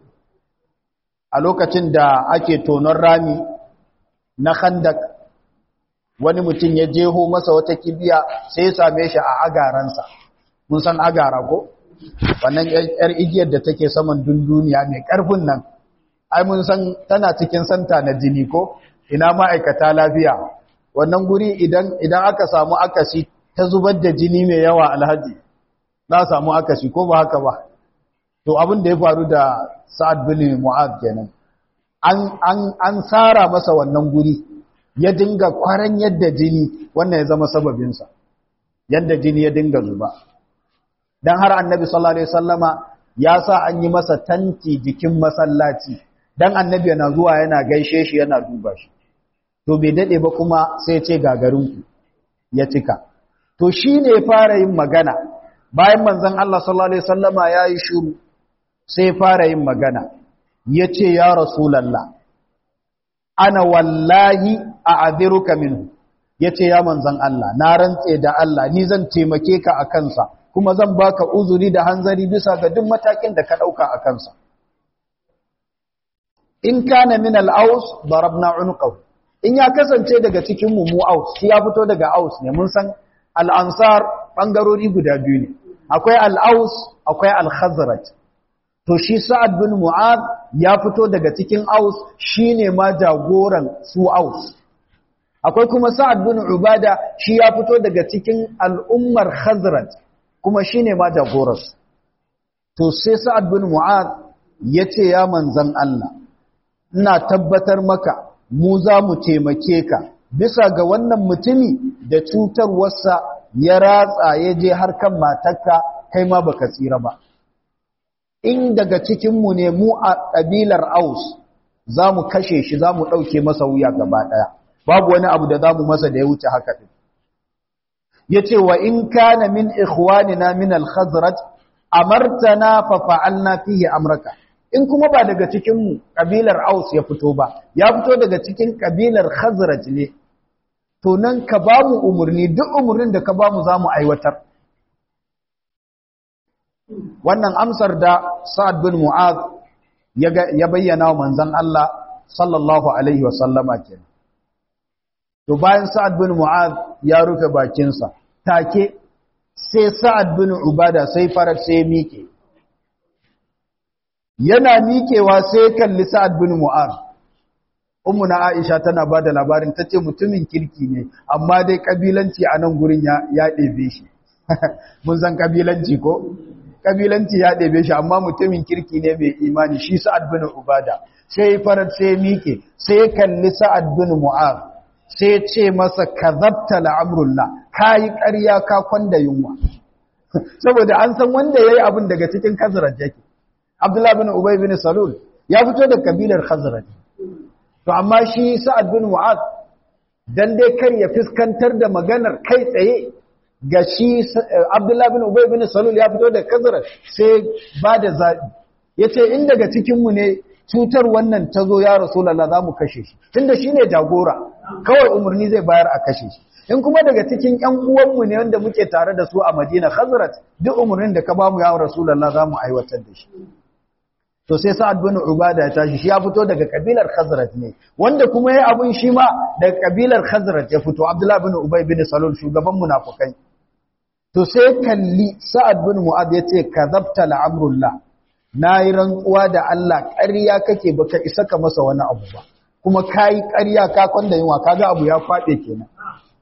a lokacin da ake tonon rami na khandak wani mutum ya jeho masa wata kibiya sai ya same shi a agaransa mun san agara ko wannan yar igiyar da take saman dunduniya mai karfin nan ai mun san tana cikin santa na jini ko ina ma'aikata lafiya wannan guri idan idan aka samu akasi ta zubar da jini mai yawa alhaji za samu akasi ko ba haka ba to abin da ya faru da sa'ad bin mu'ad kenan an an an sara masa wannan guri ya dinga kwaran yadda jini wannan ya zama sababin sa yadda jini ya dinga zuba dan har annabi sallallahu alaihi wasallama ya sa an yi masa tanti jikin masallaci dan annabi yana zuwa yana gaishe shi yana duba shi to bai dade ba kuma sai ya ce gagarinku ya cika to shine ya fara yin magana bayan manzon Allah sallallahu alaihi wasallama yayi shiru sai fara yin magana yace ya rasulullah ana wallahi a'adhiruka minhu yace ya manzon Allah na rantse da Allah ni zan taimake ka a kansa kuma zan baka uzuri da hanzari bisa ga duk matakin da ka dauka a kansa in kana min al-aus darabna unqahu in ya kasance daga cikin mu mu aus shi ya fito daga aus ne mun san al-ansar bangarori guda biyu ne akwai al-aus akwai al-khazraj to shi sa'ad bin mu'ad ya fito daga cikin aus shine ma jagoran su aus akwai kuma sa'ad bin ubada shi ya fito daga cikin al'ummar khazraj kuma shine ma jagoransu to sai sa'ad bin mu'ad yace ya manzan Allah ina tabbatar maka mu za mu taimake ka bisa ga wannan mutumi da cutarwarsa ya ratsa ya je har kan matarka kai ma baka tsira ba in daga cikinmu ne mu a ƙabilar aus za mu kashe shi za mu ɗauke masa wuya gaba ɗaya babu wani abu da za mu masa da ya wuce haka ɗin ya ce wa in kana min ikhwanina min al-khazraj amartana fa fa'alna fihi amraka in kuma ba daga cikinmu ƙabilar aus ya fito ba ya fito daga cikin ƙabilar khazraj ne to nan ka ba mu umarni duk umarnin da ka ba mu za mu aiwatar wannan amsar da sa'ad bin mu'ad ya bayyana wa manzan Allah sallallahu alaihi wa sallama kenan to bayan sa'ad bin mu'ad ya rufe bakinsa take sai sa'ad bin ubada sai farar sai miƙe yana miƙewa sai kalli sa'ad bin mu'ad na aisha tana ba da labarin ta ce mutumin kirki ne amma dai ƙabilanci a nan gurin ya ɗebe shi mun san ƙabilanci ko ƙabilanci ya ɗebe shi amma mutumin kirki ne mai imani shi sa'ad bin ubada sai farar sai miƙe sai kalli sa'ad bin mu'ad sai ce masa kazabta la'amrullah kayi ƙarya ka kwanda yunwa saboda an san wanda yayi abin daga cikin khazraj yake abdullah bin ubay bin salul ya fito da kabilar khazraj to amma shi sa'ad bin mu'az dan dai kar ya fiskantar da maganar kai tsaye ga shi abdullah bin ubay bin salul ya fito da khazraj sai ba da zabi yace in daga cikin mu ne cutar wannan ta zo ya rasulallah za mu kashe shi tunda shi ne jagora kawai umarni zai bayar a kashe shi in kuma daga cikin ‘yan uwanmu ne wanda muke tare da su a madina khazrat duk umarnin da ka ba mu ya rasulallah za mu aiwatar da shi to sai sa'ad bin ubada ya tashi shi ya fito daga kabilar khazrat ne wanda kuma ya abun shi ma daga kabilar khazrat ya fito abdullah bin ubay bin salul shugaban munafukai to sai kalli sa'ad bin mu'ad ya ce kazabta la'amrullah na yi rantsuwa da Allah ƙarya kake baka isa ka masa wani abu ba kuma ka yi ƙarya ka kwanda yunwa kaga abu ya kwaɗe kenan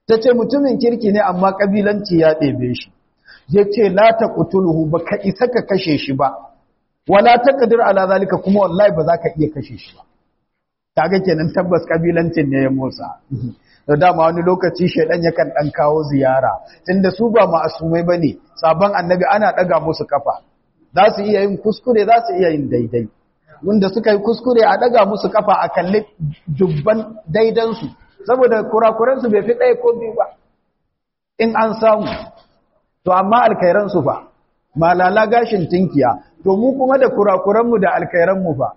ta ce mutumin kirki ne amma ƙabilanci ya ɗebe shi ya ce la ta ƙutuluhu ba ka isa ka kashe shi ba wala ta ƙadir ala zalika kuma wallahi ba za ka iya kashe shi ba ta ga kenan tabbas ƙabilancin ne ya motsa da dama wani lokaci shaidan yakan ɗan kawo ziyara tunda su ba ma'asumai ba ne sabon annabi ana ɗaga musu kafa za su iya yin kuskure za su iya yin daidai wanda suka yi kuskure a ɗaga musu kafa a kalli dubban daidansu saboda kurakuransu bai fi ɗaya ko biyu ba in an samu to amma alkairansu fa malala gashin tinkiya to mu kuma da kurakuranmu da alkairanmu fa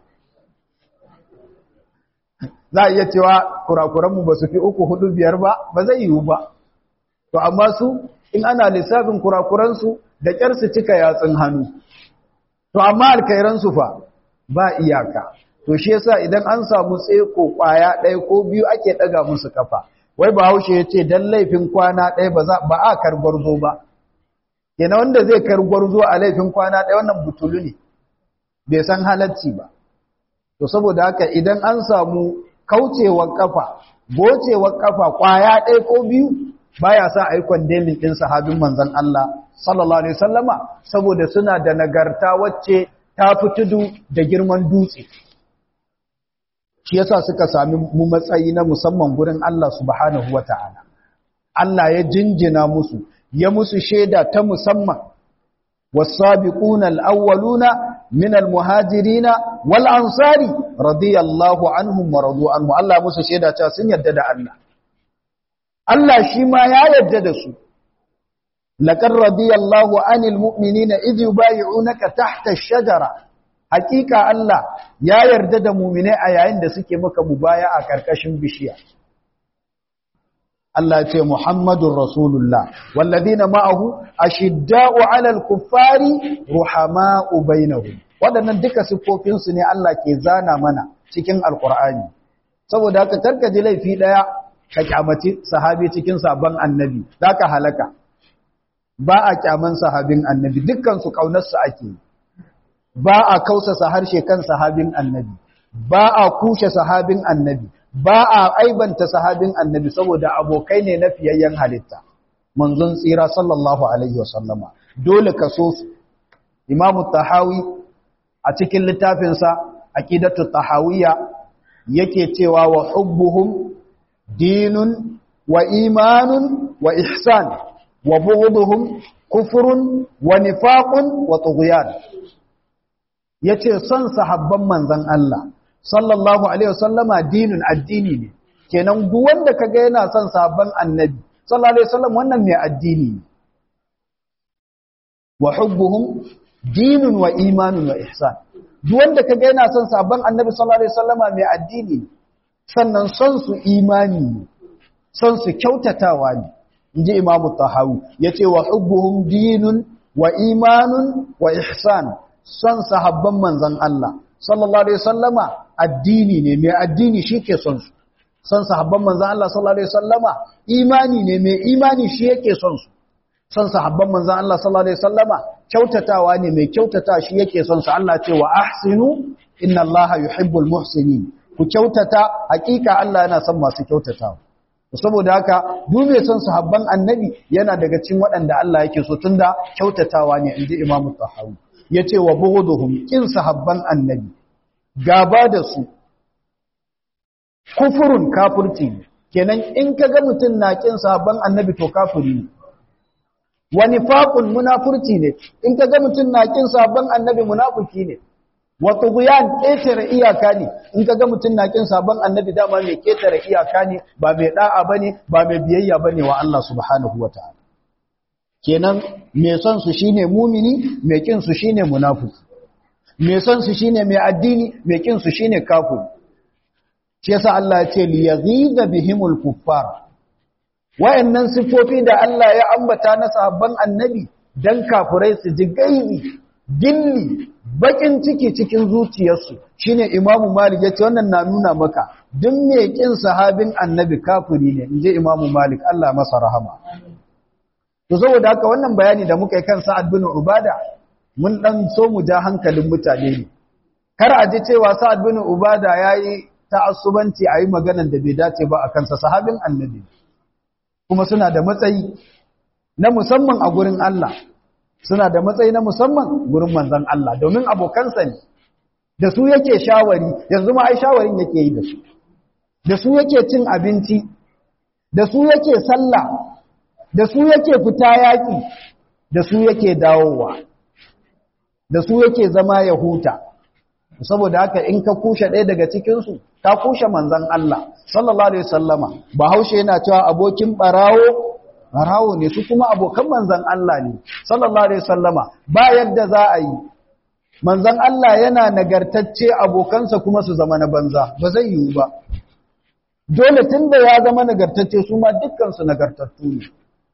za a iya cewa kurakuranmu ba su fi uku hudu biyar ba ba zai yiwu ba to amma su in ana lissafin kurakuransu da ƙyar su cika yatsun hannu to amma alkairansu fa ba iyaka to shi yasa idan an samu tseko kwaya ɗaya ko biyu ake ɗaga musu kafa wai bahaushe ya ce dan laifin kwana ɗaya ba ba a kargwarzo ba kenan wanda zai kargwarzo a laifin kwana ɗaya wannan butulu ne bai san halacci ba to saboda haka idan an samu kaucewar kafa gocewar kafa kwaya ɗaya ko biyu baya sa a yi kwandemin ɗin sahabin manzon Allah sallallahu alaihi wasallama saboda suna da nagarta wacce ta fi tudu da girman dutse shi yasa suka sami mu matsayi na musamman gurin Allah subhanahu wata'ala Allah ya jinjina musu ya musu shaida ta musamman was-sabiquna al-awwaluna min al-muhajirina wal ansari radiyallahu anhum wa radu anhu Allah musu shaida cewa sun yarda da Allah Allah shi ma ya yarda da su laqad radiyallahu anil mu'minina idh yubay'unaka tahta ash-shajara hakika Allah ya yarda da mu'mine a yayin da suke maka mubaya a karkashin bishiya Allah ce Muhammadur Rasulullah walladina ma'ahu ashidda'u 'alal kuffari ruhama'u bainahum wadannan duka sifofin su ne Allah ke zana mana cikin alqur'ani saboda haka karka ji laifi daya ka kyamaci sahabi cikin sabon annabi zaka halaka ba a kyaman sahabin annabi dukkan su kaunar su ake ba a kausasa harshe kan sahabin annabi ba a kushe sahabin annabi ba a aibanta sahabin annabi saboda abokai ne na fiyayyen halitta manzon tsira sallallahu alaihi wasallama dole ka so su imamu tahawi a cikin littafinsa aqidatu tahawiyya yake cewa wa hubbuhum dinun wa imanun wa ihsan wa bughduhum kufrun wa nifaqun wa tughyan yace son sahabban manzon Allah sallallahu alaihi wasallama dinin addini ne kenan duk wanda kaga yana son sabon annabi sallallahu alaihi wasallam wannan mai addini ne wa hubbuhum dinun wa imanun wa ihsan duk wanda kaga yana son sabon annabi sallallahu alaihi wasallama mai addini ne sannan son su imani ne son su kyautatawa ne inji imamu tahawi yace wa hubbuhum dinun wa imanun wa ihsan son sahabban manzon Allah sallallahu alaihi wasallama addini ne mai addini shike son su son sahabban manzon Allah sallallahu alaihi wasallama imani ne mai imani shi yake son su son sahabban manzon Allah sallallahu alaihi wasallama kyautatawa ne mai kyautata shi yake son su Allah ce wa ahsinu inna Allah yuhibbul muhsinin ku kyautata hakika Allah yana son masu kyautatawa saboda haka duk mai son sahabban annabi yana daga cikin waɗanda Allah yake so tunda kyautatawa ne inji Imam Tahawi yace wa bughduhum kin sahabban annabi gaba da su kufurun kafirci ne kenan in kaga mutun na kin sahabban annabi to kafiri ne wa nifaqun munafurci ne in kaga mutun na kin sahabban annabi munafiki ne wa tughyan ketare iyaka ne in kaga mutun na kin sahabban annabi dama mai ketare iyaka ne ba mai da'a bane ba mai biyayya bane wa Allah subhanahu wataala kenan mai son su shine mumini mai kin su shine munafiki mai son su shine mai addini mai kin su shine kafir shi yasa Allah ya ce li yaghiza bihimul kuffar wayannan sifofi da Allah ya ambata na sahabban annabi dan kafirai su ji gaibi gilli bakin ciki cikin zuciyarsu shine Imam Malik yace wannan na nuna maka duk mai kin sahabin annabi kafiri ne inje Imam Malik Allah masa rahama to saboda haka wannan bayani da muka yi kan Sa'ad bin Ubada mun dan so mu ja hankalin mutane ne kar a ji cewa Sa'ad bin Ubada yayi ta'assubanci ayi maganar da bai dace ba akan sa sahabin annabi kuma suna da matsayi na musamman a gurin Allah suna da matsayi na musamman gurin manzon Allah domin abokansa ne da su yake shawari yanzu ma ai shawarin yake yi da su da su yake cin abinci da su yake sallah da su yake fita yaƙi da su yake dawowa da su yake zama ya huta saboda haka in ka kushe ɗaya daga cikinsu ka kushe manzan Allah sallallahu alaihi wasallama bahaushe yana cewa abokin barawo barawo ne su kuma abokan manzan Allah ne sallallahu alaihi wasallama ba yadda za a yi manzan Allah yana nagartacce abokansa kuma su zama na banza ba zai yiwu ba dole tunda ya zama nagartacce su ma dukkan su nagartattu ne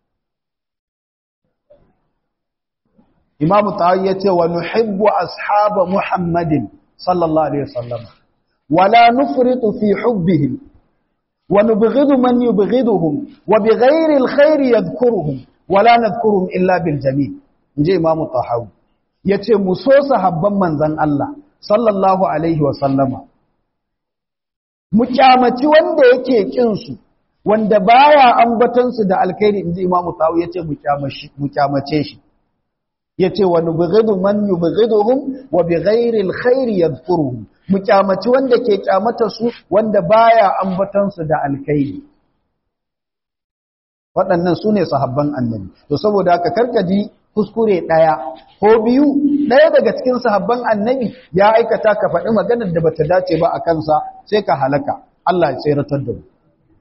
Imam Tahawi yace wa nuhibbu ashaba Muhammadin sallallahu alaihi wasallam wala nufritu fi hubbihim wa nubghidu man yubghiduhum wa bighairi alkhair yadhkuruhum wala nadhkuruhum illa bil jamil inji Imam Tahawi yace mu so sahabban manzon Allah sallallahu alaihi wasallama mu kyamaci wanda yake kin su wanda baya ambatan su da alkhairi inji Imam Tahawi yace mu kyamashi mu kyamace shi yace wa nubghidu man yubghiduhum wa bighairi alkhair yadhkuruhum mu kyamaci wanda ke kyamata su wanda baya ambatan su da alkhairi waɗannan su ne sahabban annabi to saboda haka karkaji kuskure ɗaya ko biyu ɗaya daga cikin sahabban annabi ya aikata ka faɗi maganar da bata dace ba a kansa sai ka halaka Allah ya tseratar da mu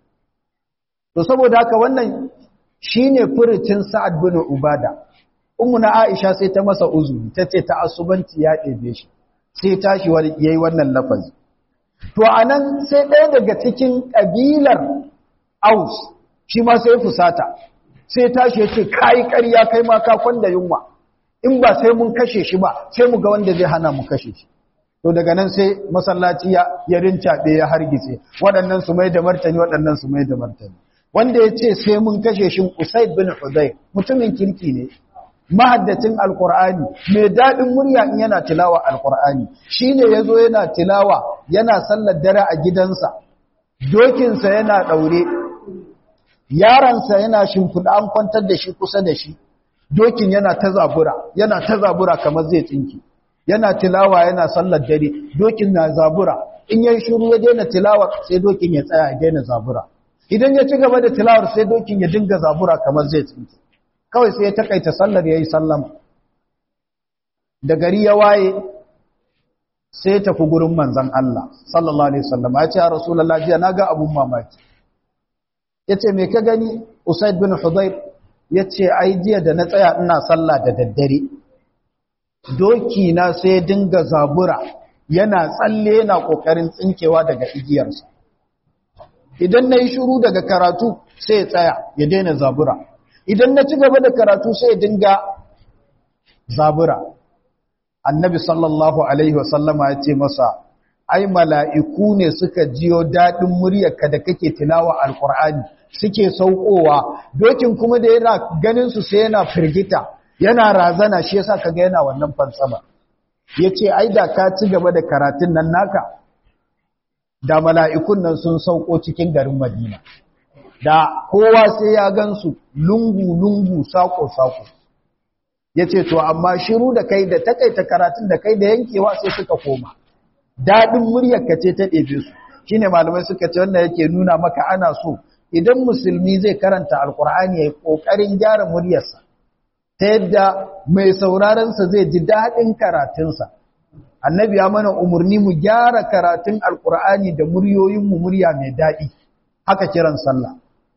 to saboda haka wannan shine furucin Sa'ad bin Ubada ummu na Aisha sai ta masa uzuri tace ta asubanci ya ɗebe shi sai tashi yayi wannan lafazi to anan sai ɗaya daga cikin kabilar Aus shi ma sai fusata sai tashi ya ce kayi ƙarya kai ma ka kwanda yunwa in ba sai mun kashe shi ba sai mu ga wanda zai hana mu kashe shi to daga nan sai masallaci ya ya rincaɓe ya hargitse waɗannan su mai da martani waɗannan su mai da martani wanda ya ce sai mun kashe shi Usaid bin Hudayr mutumin kirki ne mahaddacin alkur'ani mai daɗin murya in yana tilawa alkur'ani shine yazo yana tilawa yana sallar dare a gidansa dokinsa yana ɗaure yaransa yana shimfiɗa an kwantar da shi kusa da shi dokin yana ta zabura yana ta zabura kamar zai tsinki yana tilawa yana sallar dare dokin na zabura in yayi shiru ya daina tilawa sai dokin ya tsaya ya daina zabura idan ya ci gaba da tilawar sai dokin ya dinga zabura kamar zai tsinki kawai sai ya takaita sallar yayi sallama da gari ya waye sai ya tafi gurin manzon Allah sallallahu alaihi wasallam ya ce ya rasulullahi jiya naga abun mamaki ya ce mai ka gani usaid bin hudayr ya ce ai jiya da na tsaya ina sallah da daddare doki na sai dinga zabura yana tsalle yana kokarin tsinkewa daga igiyarsa idan na yi shuru daga karatu sai ya tsaya ya daina zabura idan na ci gaba da karatu sai ya dinga zabura annabi sallallahu alaihi wasallama ya ce masa ai mala'iku ne suka jiyo daɗin muryarka da kake tilawa alƙur'ani suke saukowa dokin kuma da yana ganin su sai yana firgita yana razana shi yasa kaga yana wannan fansama yace ai da ka ci gaba da karatun nan naka da mala'ikun nan sun sauko cikin garin Madina da kowa sai ya gansu lungu lungu sako sako yace to amma shiru da kai da takaita karatun da kai da yankewa sai suka koma daɗin muryarka ce ta ɗebe su shi ne malamai suka ce wannan yake nuna maka ana so idan musulmi zai karanta alkur'ani ya yi ƙoƙarin gyara muryarsa ta yadda mai saurarensa zai ji daɗin karatunsa annabi ya mana umarni mu gyara karatun alkur'ani da muryoyinmu murya mai daɗi haka kiran sallah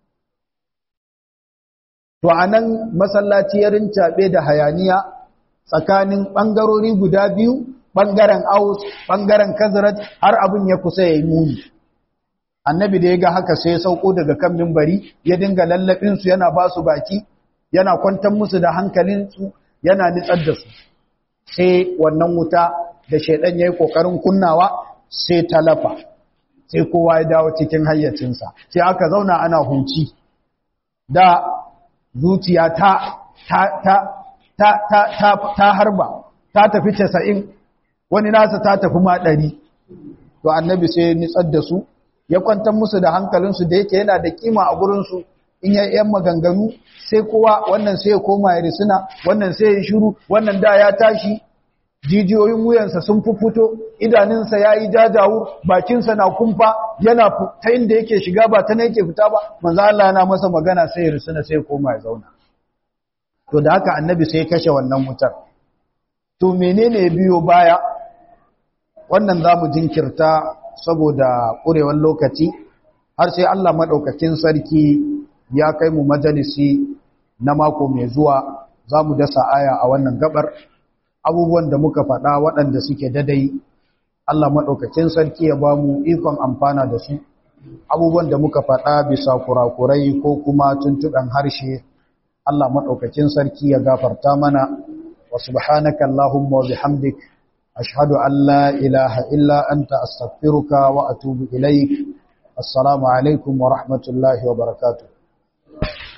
to a nan masallaci ya rincaɓe da hayaniya tsakanin ɓangarori guda biyu ɓangaren aus ɓangaren kazarat har abin ya kusa ya yi muni annabi da ya ga haka sai ya sauko daga kan mimbari ya dinga lallabinsu yana ba su baki yana kwantar musu da hankalinsu yana nitsar da su sai wannan wuta da shaidan ya yi ƙoƙarin kunnawa sai talafa sai kowa ya dawo cikin hayyacinsa sai aka zauna ana huci da zuciya ta ta ta ta ta ta harba ta tafi casa'in wani nasa ta tafi ma ɗari to annabi sai nitsar da su ya kwantar musu da hankalinsu da yake yana da kima a gurinsu in ya yan maganganu sai kowa wannan sai ya koma ya risina wannan sai ya shiru wannan da ya tashi jijiyoyin wuyansa sun fuffuto idanunsa ya yi jajawur bakinsa na kumfa yana ta inda yake shiga ba ta na yake fita ba manzo Allah yana masa magana sai ya risina sai ya koma ya zauna to da haka annabi sai ya kashe wannan wutar to menene biyo baya wannan zamu jinkirta saboda ƙurewar lokaci har sai Allah maɗaukakin sarki ya kai mu majalisi na mako mai zuwa za mu dasa aya a wannan gabar abubuwan da muka faɗa waɗanda suke dadai Allah maɗaukakin sarki ya ba mu ikon amfana da su abubuwan da muka faɗa bisa kurakurai ko kuma tuntuɓen harshe Allah maɗaukakin sarki ya gafarta mana wa subhanaka Allahumma wa bihamdik ashhadu an la ilaha illa anta astaghfiruka wa atubu ilaik assalamu alaikum wa rahmatullahi wa barakatuh